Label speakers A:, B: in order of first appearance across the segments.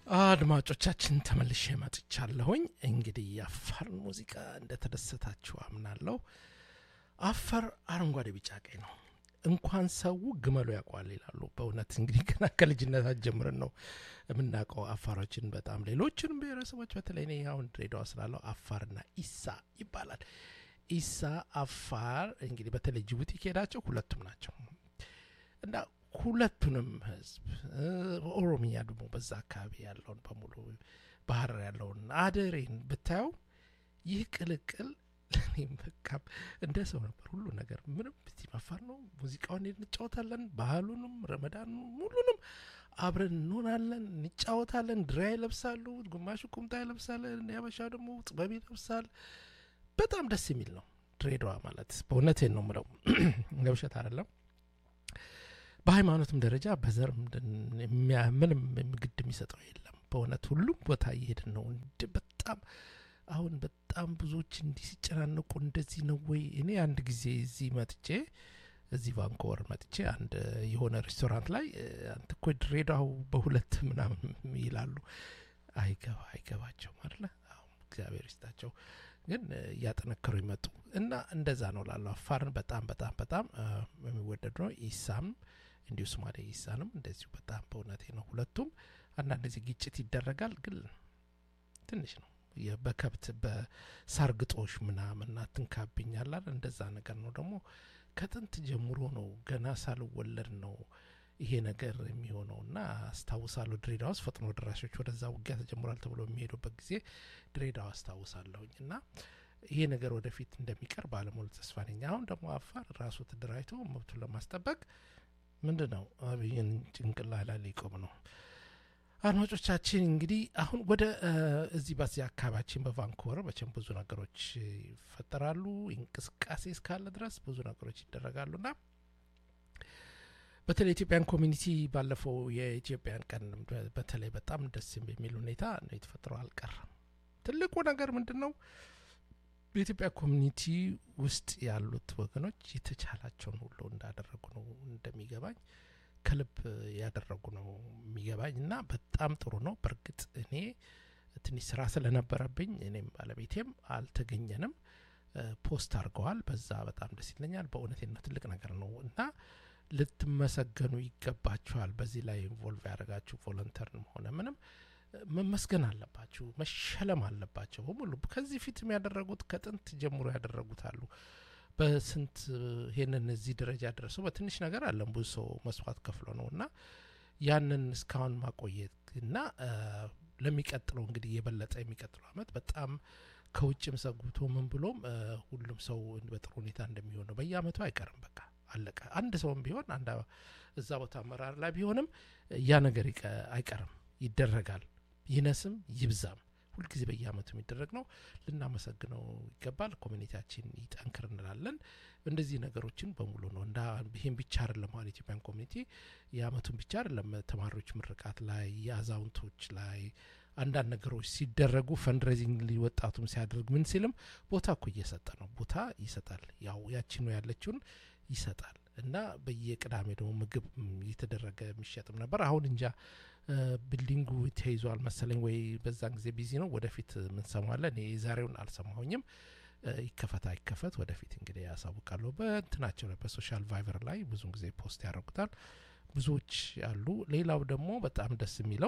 A: አድማጮቻችን ተመልሼ መጥቻለሁኝ። እንግዲህ የአፋር ሙዚቃ እንደተደሰታችሁ አምናለሁ። አፋር አረንጓዴ፣ ቢጫ፣ ቀይ ነው። እንኳን ሰው ግመሉ ያውቋል ይላሉ። በእውነት እንግዲህ ገና ከልጅነታት ጀምረን ነው የምናውቀው አፋሮችን በጣም ሌሎችንም ብሔረሰቦች በተለይ እኔ አሁን ድሬዳዋ ስላለው አፋርና ኢሳ ይባላል። ኢሳ አፋር እንግዲህ በተለይ ጅቡቲ ከሄዳቸው ሁለቱም ናቸው እና ሁለቱንም ህዝብ ኦሮሚያ ደግሞ በዛ አካባቢ ያለውን በሙሉ ባህር ያለውን አደሬን ብታየው ይህ ቅልቅል ለእኔም በቃ እንደ ሰው ነበር ሁሉ ነገር ምንም እዚህ መፋር ነው። ሙዚቃውን እንጫወታለን፣ ባህሉንም ረመዳኑ ሙሉንም አብረን እንሆናለን፣ እንጫወታለን። ድራ ይለብሳሉ፣ ግማሹ ቁምጣ ይለብሳለን፣ ያበሻ ደግሞ ጥበብ ይለብሳል። በጣም ደስ የሚል ነው ድሬዳዋ ማለት በእውነቴን ነው ምለው ለውሸት አይደለም። በሃይማኖትም ደረጃ በዘር ምንም ግድ የሚሰጠው የለም። በእውነት ሁሉም ቦታ እየሄድን ነው። በጣም አሁን በጣም ብዙዎች እንዲህ ሲጨናነቁ እንደዚህ ነው ወይ? እኔ አንድ ጊዜ እዚህ መጥቼ እዚህ ቫንኮቨር መጥቼ አንድ የሆነ ሬስቶራንት ላይ አንተ እኮ ድሬዳው በሁለት ምናምን ይላሉ። አይገባ አይገባቸውም አለ። እግዚአብሔር ይስጣቸው ግን እያጠነከሩ ይመጡ እና እንደዛ ነው ላለው አፋርን በጣም በጣም በጣም የሚወደድ ነው። ኢሳም እንዲሁ ሶማሌ ኢሳንም እንደዚሁ በጣም በእውነቴ ነው። ሁለቱም አንዳንድ ጊዜ ግጭት ይደረጋል፣ ግን ትንሽ ነው በከብት በሳር ግጦሽ ምናምን አትንካብኛላል እንደዛ ነገር ነው። ደግሞ ከጥንት ጀምሮ ነው ገና ሳልወለድ ነው ይሄ ነገር የሚሆነው እና አስታውሳለሁ። ድሬዳዋ ውስጥ ፈጥኖ ደራሾች ወደዛ ውጊያ ተጀምሯል ተብሎ የሚሄዱበት ጊዜ ድሬዳዋ አስታውሳለሁኝ እና ይሄ ነገር ወደፊት እንደሚቀር ባለሙሉ ተስፋ ነኝ። አሁን ደግሞ አፋር ራሱ ተደራጅቶ መብቱን ለማስጠበቅ ምንድን ነው አብይን ጭንቅላ ላይ ሊቆም ነው። አድማጮቻችን እንግዲህ አሁን ወደ እዚህ በዚህ አካባቢያችን በቫንኮቨር መቼም ብዙ ነገሮች ይፈጠራሉ። እንቅስቃሴ እስካለ ድረስ ብዙ ነገሮች ይደረጋሉና በተለይ ኢትዮጵያን ኮሚኒቲ ባለፈው የኢትዮጵያን ቀን በተለይ በጣም ደስ የሚል ሁኔታ ነው የተፈጠረው። አልቀረም። ትልቁ ነገር ምንድን ነው? በኢትዮጵያ ኮሚኒቲ ውስጥ ያሉት ወገኖች የተቻላቸውን ሁሉ እንዳደረጉ ነው እንደሚገባኝ ከልብ ያደረጉ ነው የሚገባኝ እና በጣም ጥሩ ነው። በእርግጥ እኔ ትንሽ ስራ ስለነበረብኝ እኔም ባለቤቴም አልተገኘንም። ፖስት አድርገዋል። በዛ በጣም ደስ ይለኛል። በእውነቴ ነው ትልቅ ነገር ነው እና ልትመሰገኑ ይገባችኋል። በዚህ ላይ ኢንቮልቭ ያደረጋችሁ ቮለንተርንም ሆነ ምንም መመስገን አለባችሁ፣ መሸለም አለባቸው በሙሉ ከዚህ ፊትም ያደረጉት ከጥንት ጀምሮ ያደረጉት አሉ። በስንት ይሄንን እዚህ ደረጃ ደረሰው በትንሽ ነገር አለም ብዙ ሰው መስዋዕት ከፍሎ ነው እና ያንን እስካሁን ማቆየት እና ለሚቀጥለው እንግዲህ የበለጠ የሚቀጥለው አመት በጣም ከውጭም ሰጉቶ ምን ብሎም ሁሉም ሰው በጥሩ ሁኔታ እንደሚሆን ነው። በየአመቱ አይቀርም። በቃ አለቀ። አንድ ሰውም ቢሆን አንድ እዛ ቦታ አመራር ላይ ቢሆንም ያ ነገር አይቀርም፣ ይደረጋል። ይነስም ይብዛም ሁልጊዜ በየአመቱ የሚደረግ ነው። ልናመሰግነው ይገባል። ኮሚኒቲያችን ይጠንክር እንላለን። እንደዚህ ነገሮችን በሙሉ ነው እንዳ ይህም ብቻ አይደለም። አሁን ኢትዮጵያን ኮሚኒቲ የአመቱን ብቻ አይደለም። ተማሪዎች ምርቃት ላይ፣ የአዛውንቶች ላይ አንዳንድ ነገሮች ሲደረጉ ፈንድሬዚንግ ወጣቱም ሲያደርግ ምን ሲልም ቦታ እኮ እየሰጠ ነው። ቦታ ይሰጣል። ያው ያችኑ ያለችውን ይሰጣል እና በየቅዳሜ ደግሞ ምግብ እየተደረገ የሚሸጥም ነበር። አሁን እንጃ ቢልዲንጉ ተይዟል መሰለኝ ወይ በዛን ጊዜ ቢዚ ነው። ወደፊት ምንሰማለን። እኔ የዛሬውን አልሰማሁኝም። ይከፈት አይከፈት ወደፊት እንግዲህ ያሳውቃለሁ። በእንትናቸው ላይ በሶሻል ቫይቨር ላይ ብዙን ጊዜ ፖስት ያደርጉታል ብዙዎች አሉ። ሌላው ደግሞ በጣም ደስ የሚለው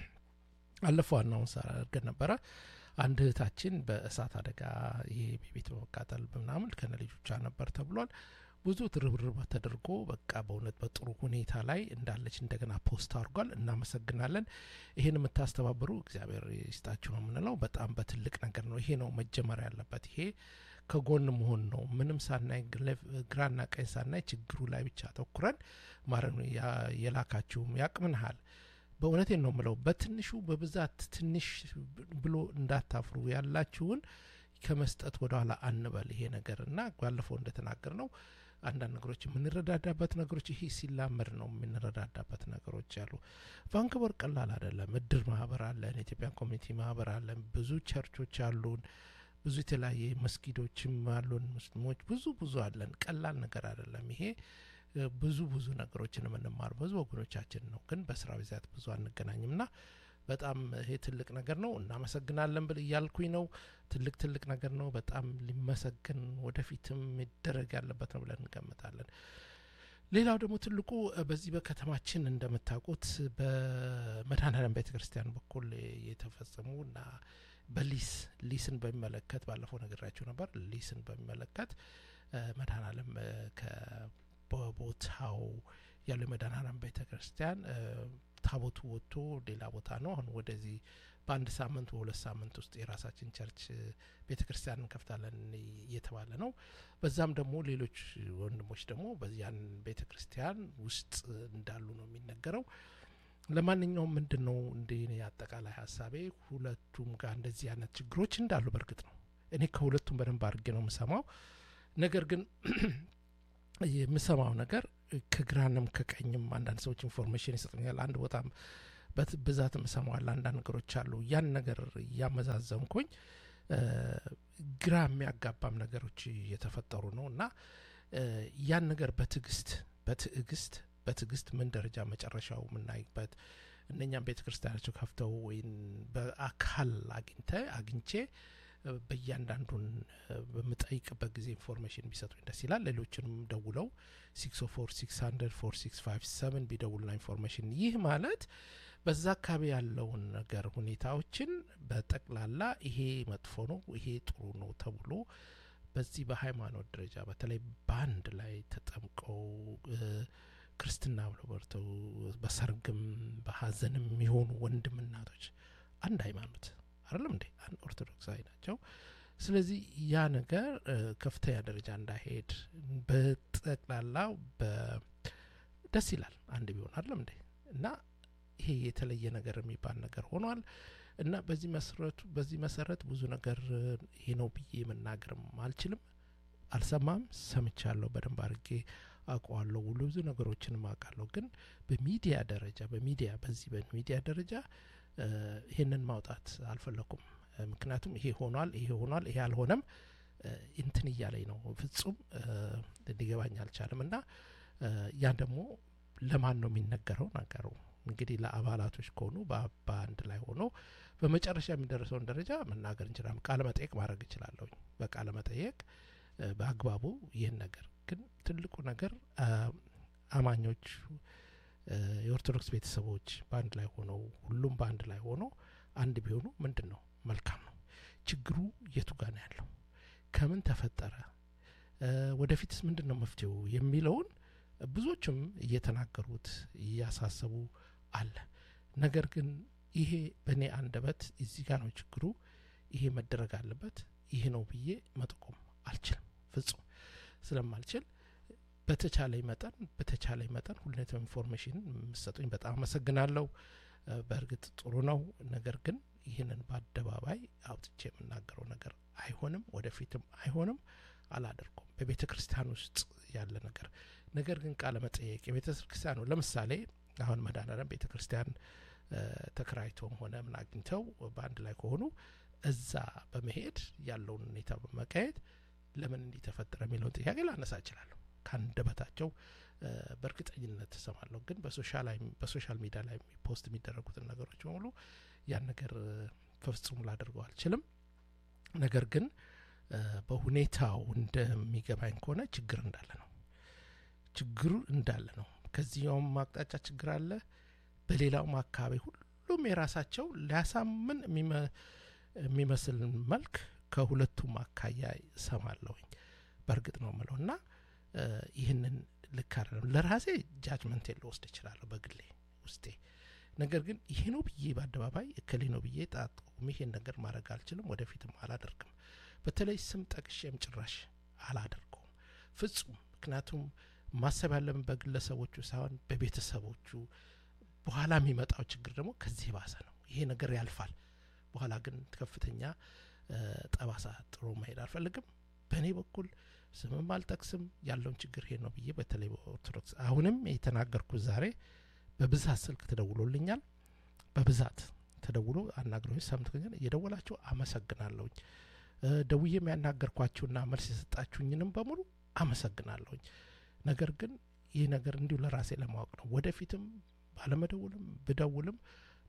A: አለፈው አናውንስ አድርገን ነበረ። አንድ እህታችን በእሳት አደጋ ይሄ ቤት በመቃጠል ምናምን ከነ ልጆቿ ነበር ተብሏል። ብዙ ትርብርብ ተደርጎ በቃ በእውነት በጥሩ ሁኔታ ላይ እንዳለች እንደገና ፖስት አድርጓል። እናመሰግናለን። ይሄን የምታስተባብሩ እግዚአብሔር ይስጣችሁ ነው የምንለው። በጣም በትልቅ ነገር ነው። ይሄ ነው መጀመር ያለበት። ይሄ ከጎን መሆን ነው። ምንም ሳናይ ግራና ቀኝ ሳናይ ችግሩ ላይ ብቻ አተኩረን ማድረግ ነው። የላካችሁም ያቅምንሃል በእውነቴን ነው የምለው። በትንሹ በብዛት ትንሽ ብሎ እንዳታፍሩ ያላችሁን ከመስጠት ወደኋላ አንበል። ይሄ ነገር እና ባለፈው እንደተናገር ነው አንዳንድ ነገሮች የምንረዳዳበት ነገሮች ይሄ ሲላመድ ነው የምንረዳዳበት ነገሮች አሉ። ቫንክቨር ቀላል አይደለም። እድር ማህበር አለን፣ የኢትዮጵያን ኮሚኒቲ ማህበር አለን፣ ብዙ ቸርቾች አሉን፣ ብዙ የተለያየ መስጊዶችም አሉን፣ ሙስሊሞች ብዙ ብዙ አለን። ቀላል ነገር አይደለም ይሄ ብዙ ብዙ ነገሮችን የምንማር ብዙ ወገኖቻችን ነው፣ ግን በስራ ብዛት ብዙ አንገናኝም ና በጣም ይሄ ትልቅ ነገር ነው እናመሰግናለን ብል እያልኩኝ ነው ትልቅ ትልቅ ነገር ነው በጣም ሊመሰግን ወደፊትም ይደረግ ያለበት ነው ብለን እንገምታለን ሌላው ደግሞ ትልቁ በዚህ በከተማችን እንደምታውቁት በመድኃኔዓለም ቤተ ክርስቲያን በኩል የተፈጸሙ እና በሊስ ሊስን በሚመለከት ባለፈው ነግራችሁ ነበር ሊስን በሚመለከት መድኃኔዓለም በቦታው ያለው የመድኃኔዓለም ቤተ ክርስቲያን ታቦቱ ወጥቶ ሌላ ቦታ ነው አሁን ወደዚህ በአንድ ሳምንት በሁለት ሳምንት ውስጥ የራሳችን ቸርች ቤተ ክርስቲያን እንከፍታለን እየተባለ ነው በዛም ደግሞ ሌሎች ወንድሞች ደግሞ በዚያን ቤተ ክርስቲያን ውስጥ እንዳሉ ነው የሚነገረው ለማንኛውም ምንድን ነው እንደ አጠቃላይ ሀሳቤ ሁለቱም ጋር እንደዚህ አይነት ችግሮች እንዳሉ በእርግጥ ነው እኔ ከሁለቱም በደንብ አድርጌ ነው የምሰማው ነገር ግን የምሰማው ነገር ከግራንም ከቀኝም አንዳንድ ሰዎች ኢንፎርሜሽን ይሰጡኛል አንድ ቦታም ብዛት የምሰማዋል አንዳንድ ነገሮች አሉ ያን ነገር እያመዛዘንኩኝ ግራ የሚያጋባም ነገሮች እየተፈጠሩ ነው እና ያን ነገር በትዕግስት በትዕግስት በትዕግስት ምን ደረጃ መጨረሻው የምናይበት እነኛም ቤተ ክርስቲያናቸው ከፍተው ወይም በአካል አግኝተ አግኝቼ በእያንዳንዱን በምጠይቅበት ጊዜ ኢንፎርሜሽን ቢሰጡኝ ደስ ይላል ሌሎችንም ደውለው ሲክስ ፎር ሲክስ ሀንድረድ ፎር ሲክስ ፋይቭ ሰቨን ቢደውሉና ኢንፎርሜሽን ይህ ማለት በዛ አካባቢ ያለውን ነገር ሁኔታዎችን በጠቅላላ ይሄ መጥፎ ነው ይሄ ጥሩ ነው ተብሎ በዚህ በሃይማኖት ደረጃ በተለይ በአንድ ላይ ተጠምቀው ክርስትና ብለው በርተው በሰርግም በሀዘንም የሚሆኑ ወንድም እናቶች አንድ ሃይማኖት አይደለም እንዴ አንድ ኦርቶዶክሳዊ ናቸው ስለዚህ ያ ነገር ከፍተኛ ደረጃ እንዳይሄድ በጠቅላላው ደስ ይላል አንድ ቢሆን አይደለም እንዴ እና ይሄ የተለየ ነገር የሚባል ነገር ሆኗል እና በዚህ መሰረቱ በዚህ መሰረት ብዙ ነገር ይሄ ነው ብዬ መናገርም አልችልም አልሰማም ሰምቻለሁ በደንብ አድርጌ አውቀዋለሁ ሁሉ ብዙ ነገሮችንም አውቃለሁ ግን በሚዲያ ደረጃ በሚዲያ በዚህ በሚዲያ ደረጃ ይህንን ማውጣት አልፈለኩም ምክንያቱም ይሄ ሆኗል ይሄ ሆኗል ይሄ አልሆነም እንትን እያለኝ ነው ፍጹም ሊገባኝ አልቻለም እና ያን ደግሞ ለማን ነው የሚነገረው ነገሩ እንግዲህ ለአባላቶች ከሆኑ በአንድ ላይ ሆኖ በመጨረሻ የሚደርሰውን ደረጃ መናገር እንችላለን ቃለ መጠየቅ ማድረግ እችላለሁኝ በቃለ መጠየቅ በአግባቡ ይህን ነገር ግን ትልቁ ነገር አማኞች የኦርቶዶክስ ቤተሰቦች በአንድ ላይ ሆነው ሁሉም በአንድ ላይ ሆኖ አንድ ቢሆኑ ምንድን ነው መልካም ነው ችግሩ የቱ ጋ ነው ያለው ከምን ተፈጠረ ወደፊትስ ምንድን ነው መፍትሄው የሚለውን ብዙዎችም እየተናገሩት እያሳሰቡ አለ ነገር ግን ይሄ በእኔ አንደበት እዚህ ጋር ነው ችግሩ ይሄ መደረግ አለበት ይሄ ነው ብዬ መጠቆም አልችልም ፍጹም ስለማልችል በተቻለኝ መጠን በተቻለኝ መጠን ሁኔታው ኢንፎርሜሽን የምሰጡኝ በጣም አመሰግናለሁ በእርግጥ ጥሩ ነው ነገር ግን ይህንን በአደባባይ አውጥቼ የምናገረው ነገር አይሆንም ወደፊትም አይሆንም አላደርኩም በቤተ ክርስቲያን ውስጥ ያለ ነገር ነገር ግን ቃለ መጠየቅ የቤተ ክርስቲያኑ ለምሳሌ አሁን መድኃኔዓለም ቤተ ክርስቲያን ተከራይቶም ሆነ ምን አግኝተው በአንድ ላይ ከሆኑ እዛ በመሄድ ያለውን ሁኔታ በመቃየት ለምን እንዲህ ተፈጠረ የሚለውን ጥያቄ ላነሳ እችላለሁ ከአንደበታቸው በእርግጠኝነት ተሰማለሁ ግን በሶሻል ሚዲያ ላይ ፖስት የሚደረጉትን ነገሮች በሙሉ ያን ነገር ፍጹም ላደርገው አልችልም ነገር ግን በሁኔታው እንደሚገባኝ ከሆነ ችግር እንዳለ ነው ችግሩ እንዳለ ነው ከዚያውም አቅጣጫ ችግር አለ በሌላውም አካባቢ ሁሉም የራሳቸው ሊያሳምን የሚመስል መልክ ከሁለቱም አካያ ሰማለሁኝ በእርግጥ ነው ምለው እና ይህንን ልክ አይደለም ለራሴ ጃጅመንት ልወስድ እችላለሁ በግሌ ውስጤ ነገር ግን ይሄ ነው ብዬ በአደባባይ እከሌ ነው ብዬ ጣጥቁም ይሄን ነገር ማድረግ አልችልም ወደፊትም አላደርግም በተለይ ስም ጠቅሼም ጭራሽ አላደርገውም ፍጹም ምክንያቱም ማሰብ ያለብን በግለሰቦቹ ሳይሆን በቤተሰቦቹ በኋላ የሚመጣው ችግር ደግሞ ከዚህ የባሰ ነው ይሄ ነገር ያልፋል በኋላ ግን ከፍተኛ ጠባሳ ጥሩ መሄድ አልፈልግም በእኔ በኩል ስምም አልጠቅስም ያለውን ችግር ይሄ ነው ብዬ በተለይ በኦርቶዶክስ አሁንም የተናገርኩት ዛሬ በብዛት ስልክ ተደውሎልኛል በብዛት ተደውሎ አናግረኝ ሰምተኛል እየደወላችሁ አመሰግናለሁኝ ደውዬም ያናገርኳችሁና መልስ የሰጣችሁኝንም በሙሉ አመሰግናለሁኝ ነገር ግን ይህ ነገር እንዲሁ ለራሴ ለማወቅ ነው ወደፊትም ባለመደውልም ብደውልም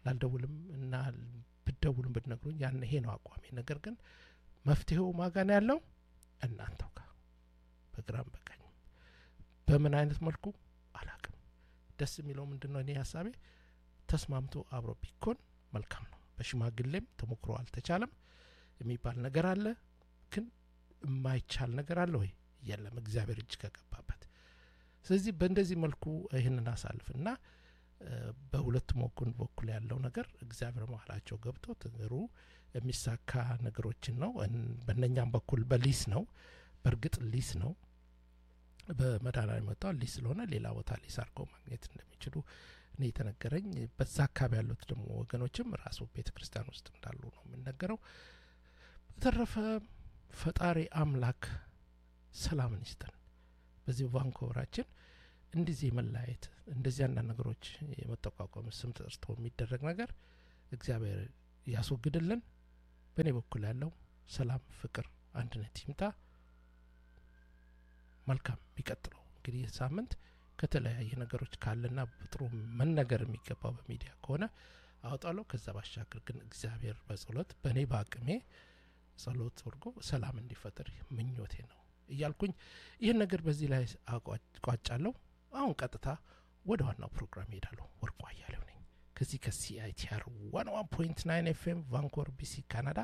A: ላልደውልም እና ብደውልም ብትነግሩኝ ያን ይሄ ነው አቋሜ። ነገር ግን መፍትሄው ማጋን ያለው እናንተው ጋር በግራም በቀኝም በምን አይነት መልኩ አላቅም። ደስ የሚለው ምንድን ነው? እኔ ሀሳቤ ተስማምቶ አብሮ ቢኮን መልካም ነው። በሽማግሌም ተሞክሮ አልተቻለም የሚባል ነገር አለ። ግን የማይቻል ነገር አለ ወይ? የለም፣ እግዚአብሔር እጅ ከገባበት። ስለዚህ በእንደዚህ መልኩ ይህንን አሳልፍ እና በሁለቱም ወገን በኩል ያለው ነገር እግዚአብሔር መሀላቸው ገብቶ ትግሩ የሚሳካ ነገሮችን ነው። በእነኛም በኩል በሊስ ነው። በእርግጥ ሊስ ነው በመዳና የመጣው ሊስ ስለሆነ ሌላ ቦታ ሊስ አድርገው ማግኘት እንደሚችሉ እኔ የተነገረኝ። በዛ አካባቢ ያሉት ደግሞ ወገኖችም ራሱ ቤተ ክርስቲያን ውስጥ እንዳሉ ነው የሚነገረው። በተረፈ ፈጣሪ አምላክ ሰላምን ይስጠን። በዚህ ቫንኮቨራችን እንደዚህ የመለያየት እንደዚህ አንዳንድ ነገሮች የመጠቋቋም ስም ተጠርቶ የሚደረግ ነገር እግዚአብሔር ያስወግድልን። በእኔ በኩል ያለው ሰላም፣ ፍቅር፣ አንድነት ይምጣ። መልካም የሚቀጥለው እንግዲህ ሳምንት ከተለያየ ነገሮች ካለና ጥሩ መነገር የሚገባው በሚዲያ ከሆነ አወጣለሁ። ከዛ ባሻገር ግን እግዚአብሔር በጸሎት በእኔ በአቅሜ ጸሎት አድርጎ ሰላም እንዲፈጠር ምኞቴ ነው እያልኩኝ ይህን ነገር በዚህ ላይ አቋጫለሁ። አሁን ቀጥታ ወደ ዋናው ፕሮግራም ሄዳለሁ። ወርቁ አያሌው ነኝ ከዚህ ከሲአይቲአር ዋን ዋን ፖይንት ናይን ኤፍኤም ቫንኮቨር ቢሲ ካናዳ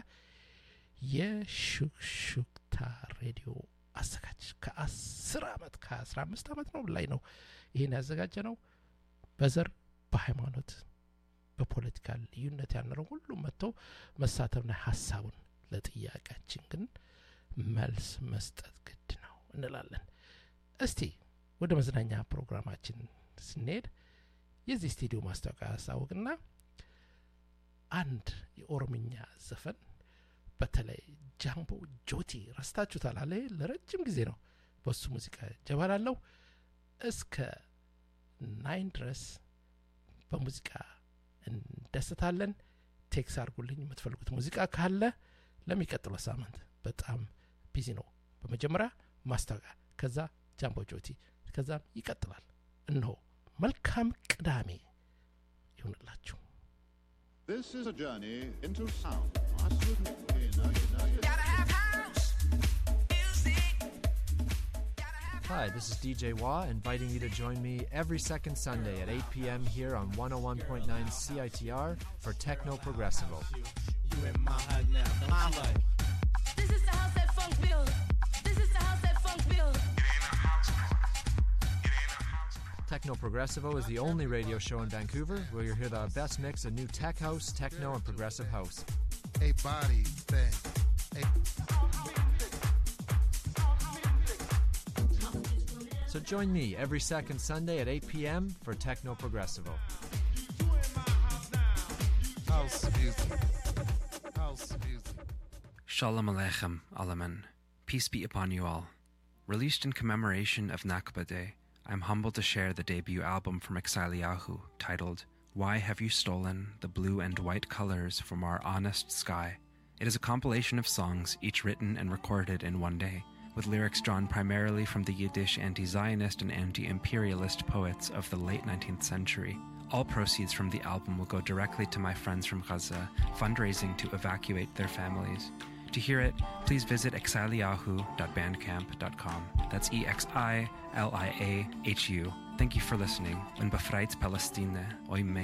A: የሹክሹክታ ሬዲዮ አዘጋጅ ከአስር አመት ከአስራ አምስት አመት ነው ላይ ነው ይህን ያዘጋጀ ነው። በዘር በሃይማኖት በፖለቲካ ልዩነት ያነረው ሁሉም መጥቶ መሳተፍና ሀሳቡን ለጥያቄያችን ግን መልስ መስጠት ግድ ነው እንላለን። እስቲ ወደ መዝናኛ ፕሮግራማችን ስንሄድ የዚህ ስቱዲዮ ማስታወቂያ ያስታውቅና አንድ የኦሮምኛ ዘፈን በተለይ ጃምቦ ጆቲ ረስታችሁታል አለ ለረጅም ጊዜ ነው በሱ ሙዚቃ ጀባላለው እስከ ናይን ድረስ በሙዚቃ እንደስታለን። ቴክስ አድርጉልኝ የምትፈልጉት ሙዚቃ ካለ ለሚቀጥለው ሳምንት በጣም ቢዚ ነው። በመጀመሪያ ማስታወቂያ፣ ከዛ ጃምቦ ጆቲ፣ ከዛም ይቀጥላል። እነሆ መልካም ቅዳሜ ይሁንላችሁ።
B: This is a journey into sound. Absolutely. You know, you know, you know.
C: Gotta have house music. Gotta have
D: Hi, this is DJ Wah, inviting you to join me every second Sunday at 8 p.m. here on 101.9 CITR for Techno Progressivo.
E: This is the house that funk build. This is the house that funk build.
D: Techno Progressivo is the only radio show in Vancouver where you'll hear the best mix of new tech house, techno, and progressive house.
F: a body thing. A
D: So join me every second Sunday at 8 p.m. for Techno Progressivo.
F: house music. House music.
G: Shalom Aleichem, Alaman. Peace be upon you all. Released in commemoration of Nakba Day, I'm humbled to share the debut album from Exiliahu titled Why Have You Stolen the Blue and White Colors from Our Honest Sky? It is a compilation of songs, each written and recorded in one day, with lyrics drawn primarily from the Yiddish anti Zionist and anti imperialist poets of the late 19th century. All proceeds from the album will go directly to my friends from Gaza, fundraising to evacuate their families. To hear it, please visit exiliahu.bandcamp.com. That's E X I L I A H U. Thank you for listening. Und befreit Palestine, oi